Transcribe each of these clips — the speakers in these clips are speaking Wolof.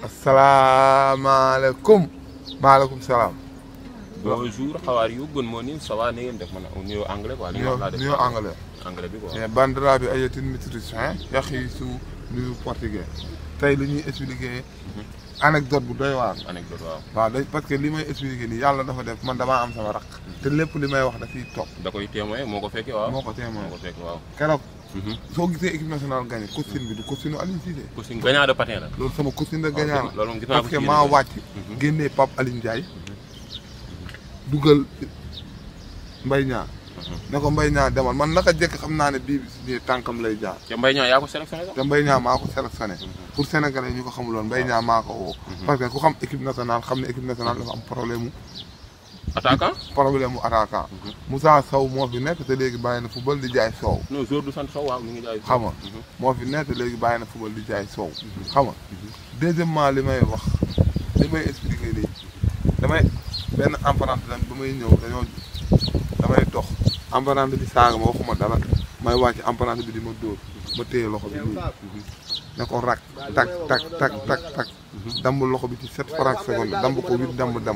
asalaamaaleykum. maaleykum salaam. bonjour how are you good morning ça va na ngeen def man nuyoo anglais quoi. li nga wax laa def nuyoo anglais. anglais bi quoi. mais bandiraɓe ayetin métricain yahisu nuyu portugais tey li ñuy expliqué anecdote bu doy waar anecdote waaw. waaw day parce que li may expliqué nii yàlla dafa def man damaa am sama rakk te lépp li may wax dafiy topp da koy témoin moo ko fekkee waaw. moo ko témoin moo ko fekkee waaw. keroog soo gisee équipe nationale gagné costume bi du costume Aliou Cissé costume gagnant de patin la. loolu sama costume de gagnant loolu moom gis naa parce ko que ci maa yéen. wàcc génnee Pape Alioune Ndiaye dugal Mbaye Niang ne ko Mbaye Niang demal man naka jekk xam naa ne bii bi si nii tànkam lay jaar te Mbaye Niang yaa ko sélectionné sax. te Mbaye Niang maa ko sélectionné pour sénégalais ñu ko xamuloon Mbaye Niang maa ko woo parce que ku xam équipe nationale xam ne équipe nationale dafa am problème mu attaquant. problème mu attaquant Moussa Sow moo fi nekk te léegi bàyyi na football di jaay soow non jour du sant Sow waaw mi ngi jaay. xam nga moo fi nekk te léegi bàyyi na football di jaay soow xam nga deuxièmement li may wax li may expliqué nii damay benn apprenti lan ba may ñëw dañoo damay dox apprenti bi saaga ma waxuma dara may wàcc apprenti bi di ma dóor ma téye loxo bi nii ne ko rak tak tak tak tak tak damb loxo bi ci sept francs seconde damb ko huit damb damb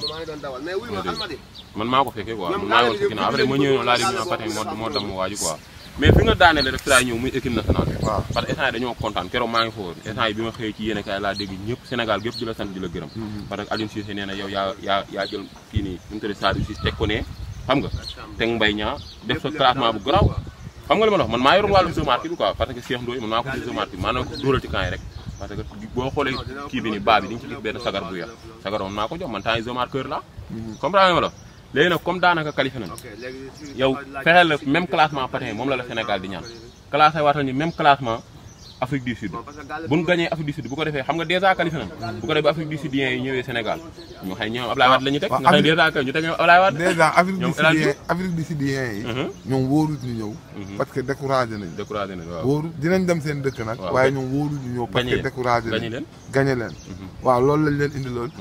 man maa ko fekkee quoi man maa ngi woon sa ginnaaw après ma ñëwee laa di ñu patin moo moo damm waaju quoi. mais fi nga daanele rek fi laay ñëw muy équipe nationale bi. waaw parce que instant yi dañoo kontaan keroog maa ngi foofu instant yi bi ma xëyee ci yéene kaay laa dégg ñëpp Sénégal gépp di la sant di la gërëm parce que Aliou Cissé nee na yow yaa yaa yaa jël kii nii nu mu tudd Sadio Cissé teg ko ne xam nga teg Mbaye Niang def sa classement bu garaaw xam nga li ma la wax man maa yoroon wàllu jeu marque bi quoi parce que Cheikh Ndoye man maa ko ci jeu marque bi maanaam ko dóoral ci camp yi rek parce que boo xoolee kii bi ni baa bi di nga ci gis benn sagar bu yax sagar moom maa ko jox man temps yi jeu marqueur la comprendre nga ma la léegi nag comme daanaka qualifié nañu yow fexeel la même classement patin moom la la Sénégal di ñaan classé waatal ñu même classement Afrique du Sud bu ñu gagné Afrique du Sud bu ko defee xam nga dèjà qualifié nañu bu ko defee ba Afrique du Sud yi ñëwee Sénégal ñu xëy ñoom Ablaye Wade la ñu teg nga xam ne dèjà kay ñu teg ñoom Ablaye Wade déjà Afrique du ñoom El Hadj Sud Afrique du Sudien yi ñoom wóorut ñu ñëw parce que découragé nañ découragé na waaw wóoru dinañ dem seen dëkk nag waaw waaye ñoom wóoru ñu ñëw parce Gagné que leen. découragé Gagné nañ leen. gagné leen waaw loolu lañ leen indi lool